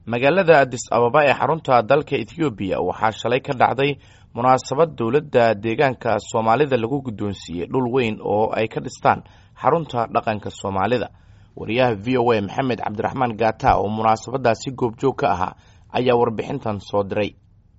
magaalada adis ababa ee xarunta dalka ethoobiya waxaa shalay ka dhacday munaasabad dowladda deegaanka soomaalida lagu guddoonsiiyey dhul weyn oo ay ka dhistaan xarunta dhaqanka soomaalida wariyaha v o a maxamed cabdiraxmaan gaata oo munaasabadaasi goobjoog ka ahaa ayaa warbixintan soo diray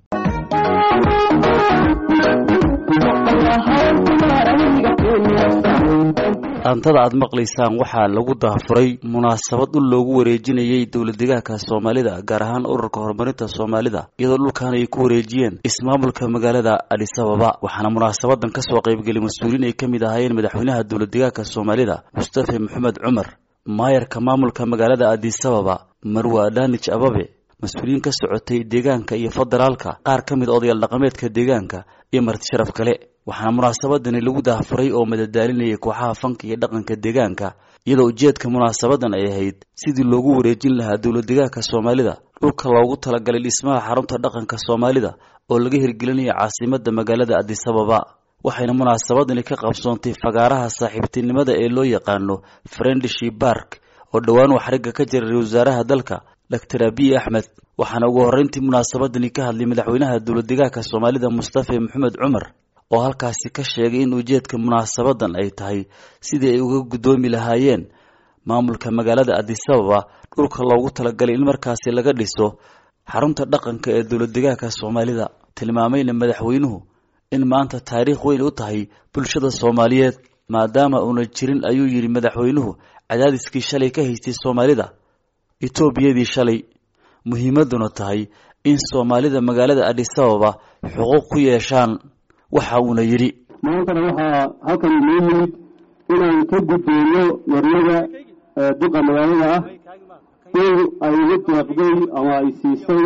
dhaantada aad maqlaysaan waxaa lagu daafuray munaasabad dhul loogu wareejinayay dowladdegaanka soomaalida gaar ahaan ururka horumarinta soomaalida iyadoo dhulkan ay ku wareejiyeen ismaamulka magaalada adis ababa waxaana munaasabadan kasoo qaybgelay mas-uuliin ay ka mid ahaayeen madaxweynaha dowladdegaanka soomaalida mustafa maxamed cumar maayarka maamulka magaalada adis ababa marwa adhanij ababe mas-uuliyiin ka socotay deegaanka iyo federaalka qaar ka mid odayaal dhaqameedka deegaanka iyo marti sharaf kale waxaana munaasabadani lagu daafuray oo madadaalinayay kooxaha fanka iyo dhaqanka deegaanka iyadoo ujeedka munaasabadan ay ahayd sidii loogu wareejin lahaa dowladdegaanka soomaalida dhulka loogu talagalay dhismaha xarunta dhaqanka soomaalida oo laga hirgelinaya caasimada magaalada adis ababa waxayna munaasabadani ka qabsoontay fagaaraha saaxiibtinimada ee loo yaqaano friendship bark oo dhowaan uu xarigga ka jiray wasaaraha dalka doctor abiy axmed waxaana ugu horreyntii munaasabadani ka hadlay madaxweynaha dowladdegaanka soomaalida mustafa maxamed cumar oo halkaasi ka sheegay in ujeedka munaasabadan ay tahay sidii ay uga guddoomi lahaayeen maamulka magaalada adis ababa dhulka loogu talagalay in markaasi laga dhiso xarunta dhaqanka ee dowladdegaanka soomaalida tilmaamayna madaxweynuhu in maanta taariikh weyn u tahay bulshada soomaaliyeed maadaama uuna jirin ayuu yidhi madaxweynuhu cadaadiskii shalay ka haystay soomaalida etoobiyadii shalay muhiimaduna tahay in soomaalida magaalada adis ababa xuquuq ku yeeshaan waxa uuna yidhi maantana waxaa halkan inoo yimid inaan ka gudbeyno warnada duqa magaalada ah in ay igu deeqday ama ay siisay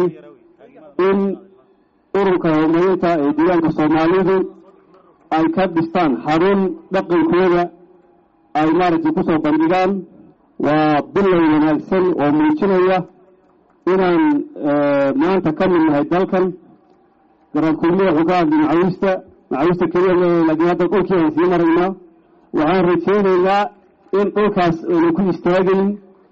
in ururka horumarinta ee deegaanka soomaalidu ay ka dhistaan xarun dhaqankooda ay maaragtay kusoo bandhigaan waa bilow wanaagsan oo muujinaya inaan maanta ka mid nahay dalkan garaankulmiya wuxuu ka hadlay macawiista macawiista keliya laakiin hadda dhulkii aan sii maraynaa waxaan rajaynaynaa in dhulkaas ayna ku istaagayn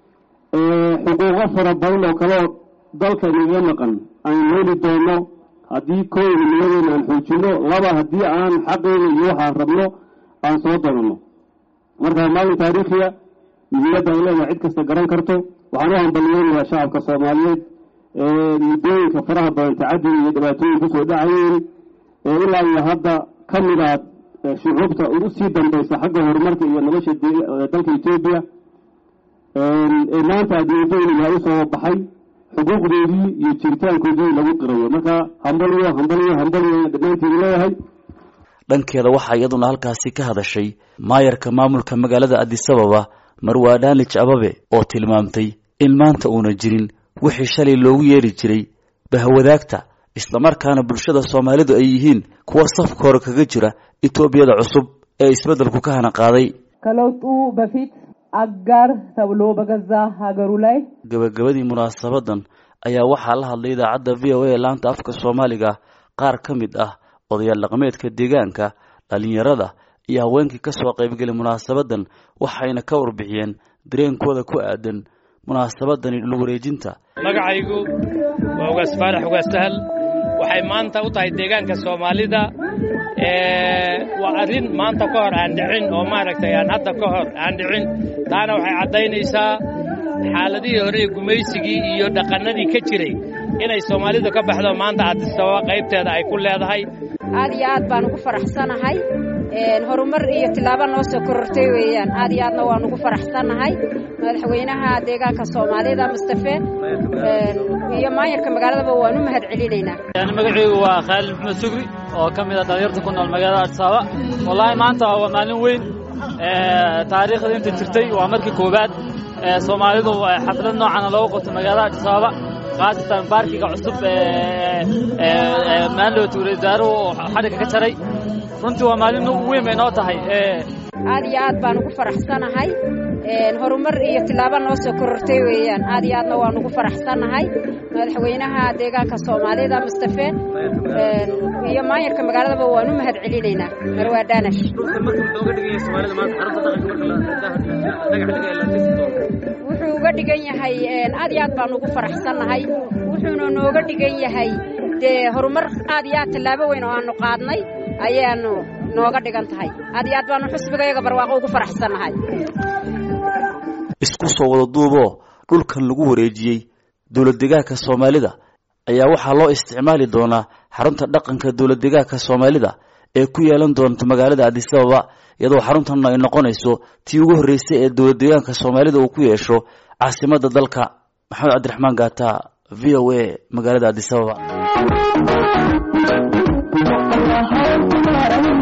xuquuqo fara badan oo kaleoo dalka inaga maqan aan heli doono haddii kooyna nimadeena aan xoojino laba haddii aan xaqeyna iyo waxaan rabno aan soo doonano marka maalin taariikhiya muhiimadda ay leedahay cid kasta garan karto waxaan u hambaliyeynayaa shacabka soomaaliyeed ee muddooyinka faraha badan tacadiga iyo dhibaatooyin kusoo dhacayeen ee ilaa iyo hadda ka mid ah shucuubta ugu sii dambaysa xagga horumarka iyo nolosha dalka etoobiya ee maanta adduunyadooyna waa usoo baxay xuquuqdoodii iyo jiritaankoodii lagu qirayo marka hambaliyo hambaliyo hambaliyo dhammaanteedu leeyahay dhankeeda waxaa iyaduna halkaasi ka hadashay maayarka maamulka magaalada adis ababa marwa adhanij ababe oo tilmaamtay in maanta uuna jirin wixii shalay loogu yeeri jiray bahwadaagta islamarkaana bulshada soomaalidu ay yihiin kuwa safka hore kaga jira etoobiyada cusub ee isbeddelku ka hana qaaday ከለውጡ በፊት አጋር ተብሎ በገዛ ሀገሩ ላይ gabagabadii munaasabadan ayaa waxaa la hadlay idaacadda v o a laanta afka soomaaliga qaar ka mid ah odayaal dhaqameedka deegaanka dhalinyarada iyo haweenkii kasoo qaybgelay munaasabadan waxayna ka warbixiyeen dareenkooda ku aadan munaasabadani dhul wareejinta magacaygu waa ugaas faarax ugaas sahal waxay maanta u tahay deegaanka soomaalida waa arrin maanta ka hor aan dhicin oo maaragtay aan hadda ka hor aan dhicin taana waxay caddaynaysaa xaaladihii hore ee gumaysigii iyo dhaqannadii ka jiray inay soomaalidu ka baxdo maanta adisababa qaybteeda ay ku leedahay aad iyo aad baan ugu faraxsanahay horumar iyo tillaabo noo soo korortay weeyaan aad iyo aadna waan ugu faraxsannahay madaxweynaha deegaanka soomaalida mustafe iyo maayarka magaaladaba waan u mahad celinaynaa magacaygu waa khaalid maxmed sugri oo ka mid a dhalinyarta ku nool magaalada adisababa wallaahi maanta waa maalin weyn taariikhda inta jirtay waa markii koowaad soomaalidu xaflad noocana loogu qabto magaalada adisababa khaasatan baarkiga cusub maalowta wareysaaruhu xadhigga ka jaray runtii waa maalin weyn bay noo tahay aad iyo aad baan ugu faraxsanahay horumar iyo tillaabo noo soo korortay weeyaan aad iyo aadna waan ugu faraxsannahay madaxweynaha deegaanka soomaalida mustafe iyo maayarka magaaladaba waan u mahad celinaynaa marwaa daanash wuxuu wuxuu uga dhigan yahay aad iyo aad baanu ugu faraxsannahay wuxuuna nooga dhigan yahay dee horumar aad iyo aad tallaabo weyn oo aanu qaadnay ayaanu nooga dhigan tahay aad iyo aad baanu xusbigayaga barwaaqo ugu faraxsannahay isku soo wada duuboo dhulkan lagu wareejiyey dowlad degaanka soomaalida ayaa waxaa loo isticmaali doonaa xarunta dhaqanka dowlad degaanka soomaalida ee ku yeelan doonta magaalada adisababa iyadoo xaruntan ay noqonayso tii ugu horreysay ee dowlad degaanka soomaalida uu ku yeesho caasimadda dalka maxamed cabdiraxmaan gaata v o a magaalada adisababa